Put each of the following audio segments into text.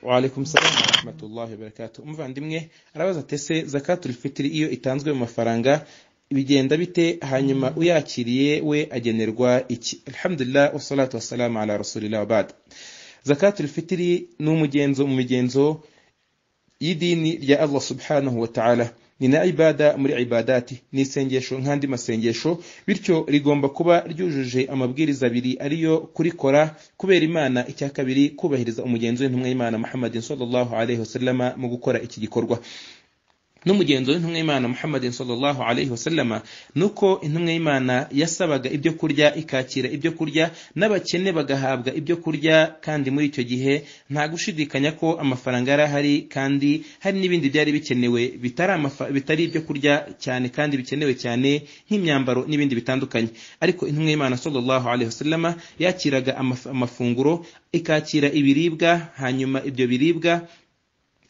Waalaikum salam wa rahmatullahi wa barakatuh. Umuvandimwe arabaza ati ese zakatul fitiri iyo itanzwe mu mafaranga bigenda bite hanyuma uyakiriye we agenerwa iki? Alhamdulillah wassalatu wassalamu ala rasulillah wa ba'd. Zakatul fitiri ni umugenzo mu migenzo y'idini rya Allah subhanahu wa ta'ala. ni na ibada muri ibadati ni isengesho nk'andi masengesho bityo rigomba kuba ryujuje amabwiriza abiri ariyo kurikora kubera imana icya kabiri kubahiriza umugenzi w'intumwa y'imana muhammadin sallallahu alaihi wasallama mu gukora iki gikorwa n'umugenzo w'intumwa y'imana muhammadin sallallahu alaihi wasallama ni uko intumwa y'imana yasabaga ibyo kurya ikakira ibyo kurya n'abakene bagahabwa ibyo kurya kandi muri icyo gihe nta gushidikanya ko amafaranga yari ahari kandi hari n'ibindi byari bikenewe bitari bitari ibyo kurya cyane kandi bikenewe cyane nk'imyambaro n'ibindi bitandukanye ariko intumwa y'imana sallallahu alaihi wasallama yakiraga amafunguro ikakira ibiribwa hanyuma ibyo biribwa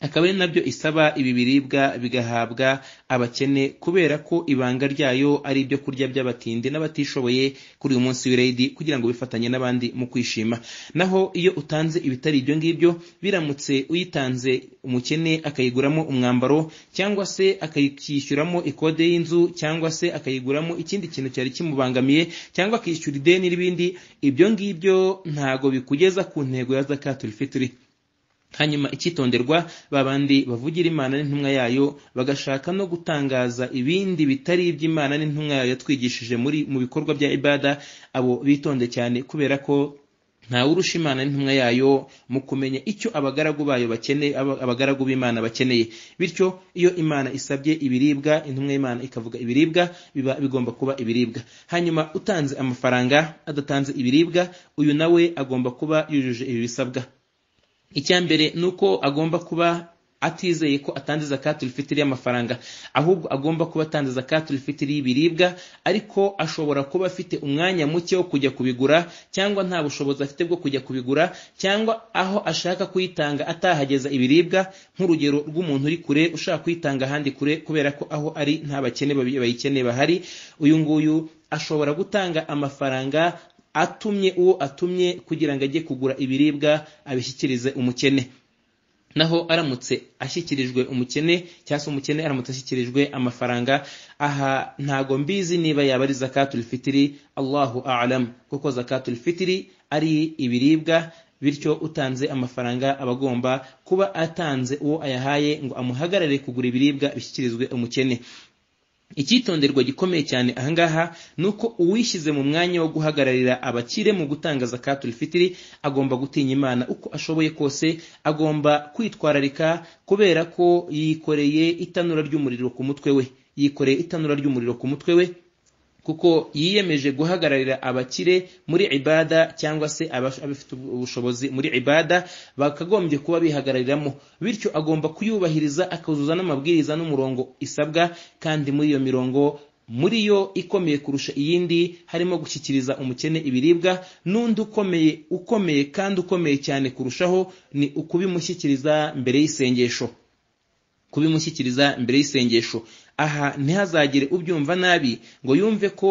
akaba ari nabyo isaba ibi biribwa bigahabwa abakene kubera ko ibanga ryayo ari ibyo kurya by'abatindi n'abatishoboye kuri uyu munsi w'irayidi kugira ngo bifatanye n'abandi mu kwishima naho iyo utanze ibitari ibyo ngibyo biramutse uyitanze umukene akayiguramo umwambaro cyangwa se akayishyuramo ikode y'inzu cyangwa se akayiguramo ikindi kintu cyari kimubangamiye cyangwa akishyura ideni n'ibindi ibyo ngibyo ntago bikugeza ku ntego ya zakatul fitiri hanyuma icyitonderwa babandi bavugira imana n'intumwa yayo bagashaka no gutangaza ibindi bitari iby'imana n'intumwa yayo yatwigishije muri mu bikorwa bya ibada abo bitonde cyane kubera ko ntawurusha imana n'intumwa yayo mu kumenya icyo abagaragu bayo bakeneye abagaragu b'imana bakeneye bityo iyo imana isabye ibiribwa intumwa y'imana ikavuga ibiribwa biba bigomba kuba ibiribwa hanyuma utanze amafaranga adatanze ibiribwa uyu nawe agomba kuba yujuje ibi bisabwa icya mbere ni uko agomba kuba atizeye ko atanze zakatul fitiri y'amafaranga ahubwo agomba kuba atanze zakatul fitiri y'ibiribwa ariko ashobora kuba afite umwanya muke wo kujya kubigura cyangwa nta bushobozi afite bwo kujya kubigura cyangwa aho ashaka kuyitanga atahageza ibiribwa nk'urugero rw'umuntu uri kure ushaka kuyitanga ahandi kure kubera ko aho ari nta bakene bayikeneye bahari uyu nguyu ashobora gutanga amafaranga atumye uwo atumye kugira ngo ajye kugura ibiribwa abishyikirize umukene naho aramutse ashyikirijwe umukene cyangwa se umukene aramutse ashyikirijwe amafaranga aha ntago mbizi niba yaba ari zakatul fitiri allahu alam kuko zakatul fitiri ari ibiribwa bityo utanze amafaranga aba agomba kuba atanze uwo ayahaye ngo amuhagarare kugura ibiribwa bishyikirizwe umukene icyitonderwa gikomeye cyane ahangaha ni uko uwishyize mu mwanya wo guhagararira abakire mu gutanga zakatul fitiri agomba gutinya imana uko ashoboye kose agomba kwitwararika kubera ko yikoreye itanura ry'umuriro ku mutwe we yikoreye itanura ry'umuriro ku mutwe we kuko yiyemeje guhagararira abakire muri ibada cyangwa se abafite ubushobozi muri ibada bakagombye kuba bihagarariramo bityo agomba kuyubahiriza akazuza n'amabwiriza n'umurongo isabwa kandi muri iyo mirongo muri yo ikomeye kurusha iyindi harimo gushyikiriza umukene ibiribwa n'undi ukomeye ukomeye kandi ukomeye cyane kurushaho ni ukubimushyikiriza mbere y'isengesho kubimushyikiriza mbere y'isengesho aha ntihazagire ubyumva nabi ngo yumve ko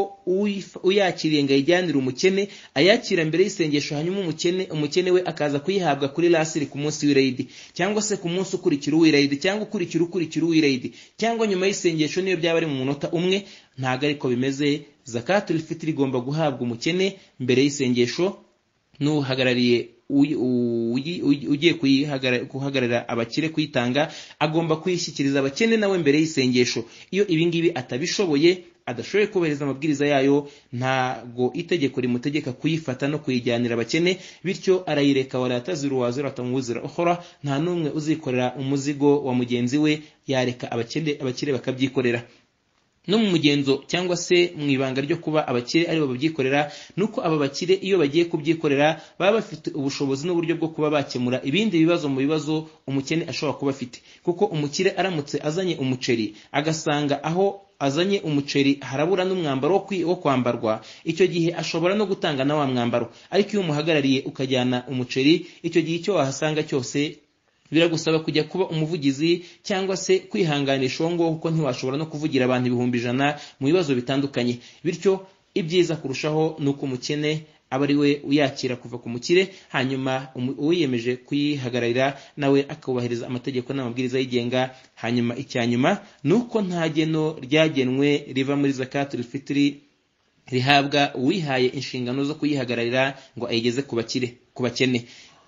uyakiriye ngo ayijyanire umukene ayakira mbere y'isengesho hanyuma umukene umukene we akaza kuyihabwa kuri lasiri ku munsi w'irayidi cyangwa se ku munsi ukurikira uw'irayidi cyangwa ukurikira ukurikira uw'irayidi cyangwa nyuma y'isengesho niyo byaba ari mu munota umwe ntabwo ariko bimeze zakatul fitiri igomba guhabwa umukene mbere y'isengesho n'uhagarariye ugiye guhagarara abakire kuyitanga agomba kuyishyikiriza abakene nawe mbere y'isengesho iyo ibingibi atabishoboye adashoboye kubahiriza amabwiriza yayo ntago itegeko rimutegeka kuyifata no kuyijyanira abakene bityo arayireka waratazira uwazira atamwuzira uhora nta n'umwe uzikorera umuzigo wa mugenzi we yareka abakire bakabyikorera no mu mugenzo cyangwa se mu ibanga ryo kuba abakire aribo babyikorera nuko aba bakire iyo bagiye kubyikorera baba bafite ubushobozi n'uburyo bwo kuba bakemura ibindi bibazo mu bibazo umukene ashobora kuba afite kuko umukire aramutse azanye umuceri agasanga aho azanye umuceri harabura n'umwambaro wo kwambarwa icyo gihe ashobora no gutanga na wa mwambaro ariko iyo umuhagarariye ukajyana umuceri icyo gihe icyo wahasanga cyose biragusaba kujya kuba umuvugizi cyangwa se kwihanganisha uwo nguwo kuko ntiwashobora no kuvugira abantu ibihumbi ijana mu bibazo bitandukanye bityo ibyiza kurushaho ni uko umukene aba ari we uyakira kuva ku mukire hanyuma umu- uwiyemeje kuyihagararira nawe akubahiriza amategeko n'amabwiriza yigenga hanyuma icya nyuma ni uko nta geno ryagenwe riva muri zakatul fitiri rihabwa uwihaye inshingano zo kuyihagararira ngo ayigeze ku bakire ku bakene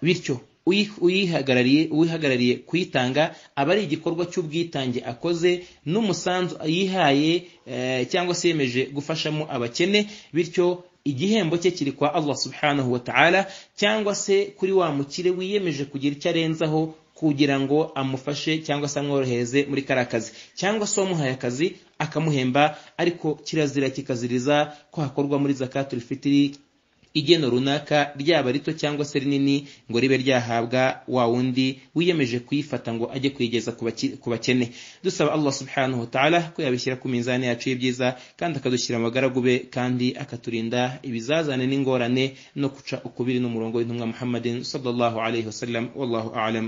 bityo uyi- uyihagarariye uwihagarariye kuyitanga aba ari igikorwa cy'ubwitange akoze n'umusanzu yihaye eh, cyangwa se yemeje gufashamo abakene bityo igihembo cye kiri kwa Allah subhanahu wa ta'ala cyangwa se kuri wa mukire wiyemeje kugira icyo arenzaho kugira ngo amufashe cyangwa se amworohereze muri kariya kazi cyangwa se uwamuhaye akazi akamuhemba ariko kirazira kikaziriza ko hakorwa muri zakatul fitiri igeno runaka ryaba rito cyangwa se rinini ngo ribe ryahabwa wa wundi wiyemeje kuyifata ngo ajye kuyigeza ku baki- ku bakene dusaba allah subhanahu wa ta'ala ko yabishyira ku minzani yacu y'ibyiza kandi akadushyira mu bagaragu be kandi akaturinda ibizazane n'ingorane no guca ukubiri n'umurongo w'intumwa muhammadin sallallahu alayhi wasallam wallahu a'lam